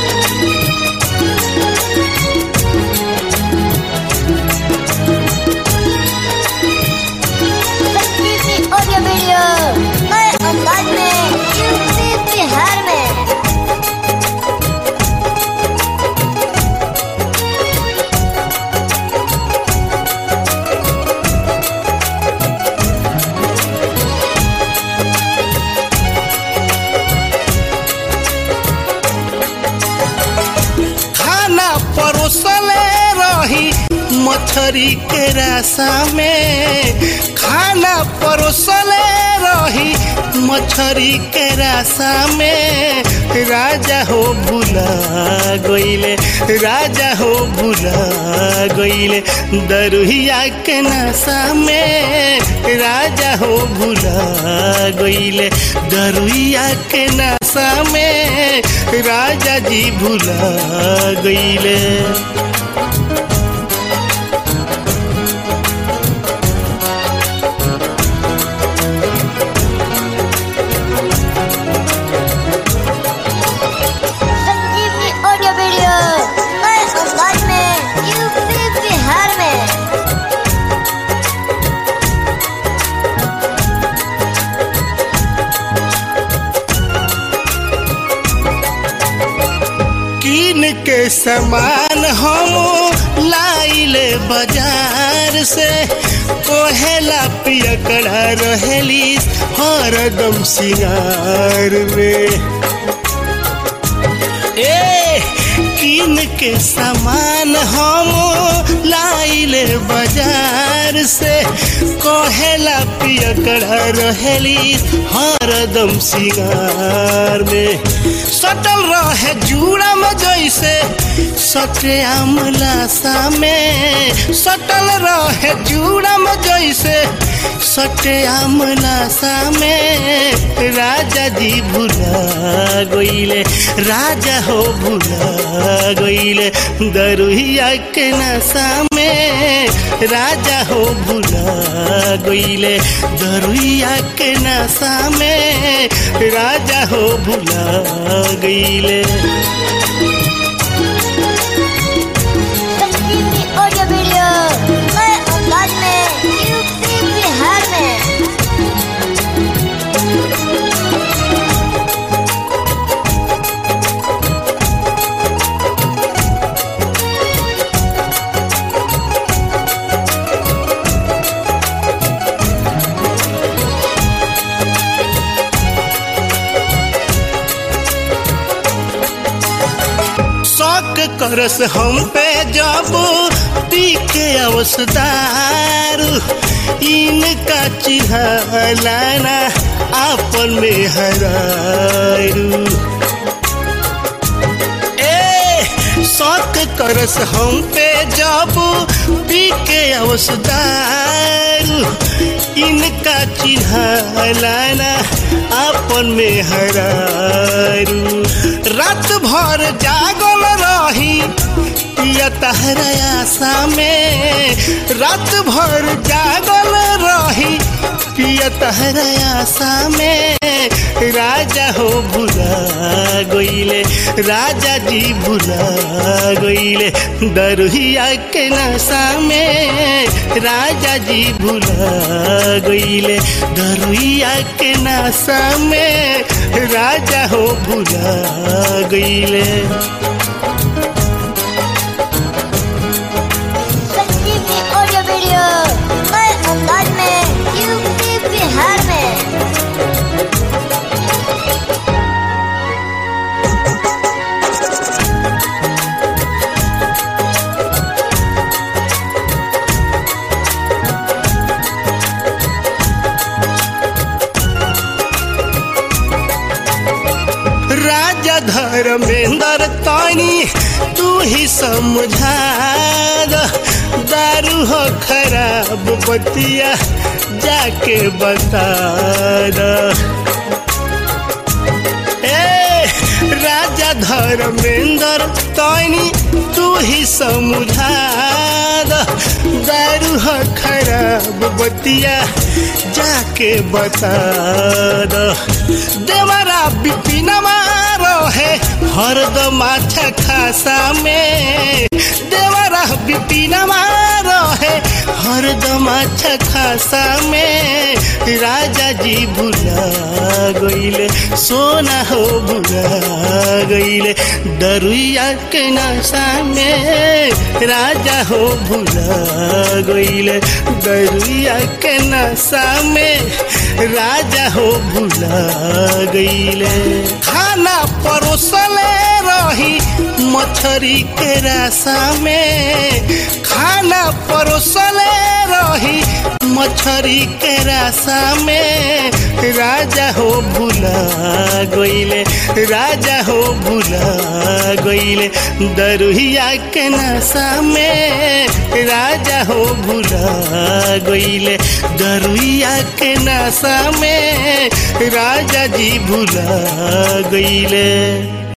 संजीवनी audio video नए अंदाज में यूपी बिहार में खाना परोसले रही मछरी के रासा में खाना परोसले रही मछरी के रासा में राजा हो भुला गईले राजा हो भुला गईले दरुहिया के नशा में राजा हो भुला गईले दरुहिया के नशा में राजा जी भुला गईले संजीवनी ऑडियो वीडियो नए अंदाज में यूपी बिहार में कीन के सामान हम लाइले बाजार से कोहेला पियकड़ा रहेली हरदम सिंगार में ए कीन के सामान हम लाइले बाजार से कोहेला पियकड़ा रहेली हरदम सिंगार में सटल रहे जूड़ा में जैसे सटे आमलासा में सटल रहे जूड़ा में जैसे सटे आमलासा में राजा जी भुला गईले राजा हो भुला गईले दरुहिया के नशा में राजा हो भुला गईले दरुहिया के नशा में राजा हो भुला गईले संजीवनी ऑडियो वीडियो नए अंदाज में यूपी बिहार में शौक करस हम पे जब पी के अवसदार इनका चिन्हलाना आपन में हरारू ए शौक करस हम पे जब पी के अवसदार इनका चिन्हलाना आपन में हरारू रात भर जागल रही पिया तहरा आशा में रात भर जागल रही पिया तहरा आशा में राजा हो भुला गईले राजा जी भुला गईले दरुहिया के नशा में राजा जी भुला गईले दरुहिया के नशा में राजा हो भुला गईले संजीवनी ऑडियो वीडियो नए अंदाज में यूपी बिहार में राजा धर्मेंद्र तानी तू ही समझा द दारू हो खराब बतिया जाके बता द ए राजा धर्मेंद्र तानी तू ही समझा द दारू हो खराब बतिया जाके बता द देवरा बिपिनमा रहे हरदम अच्छा खासा में देवरा बिपिनवा रहे हरदम अच्छा खासा में राजा जी भुला गईले सोना हो भुला गईले दरुइया के नशा में राजा हो भुला गईले दरुइया के नशा में राजा हो भुला गईले खाना परोसले रही मछरी के रासा में खाना परोसले रही मछरी के रासा में राजा हो भुला गईले राजा हो भुला गईले दरुहिया के नशा में राजा हो भुला गईले दरुहिया के नशा में राजा जी भुला गईले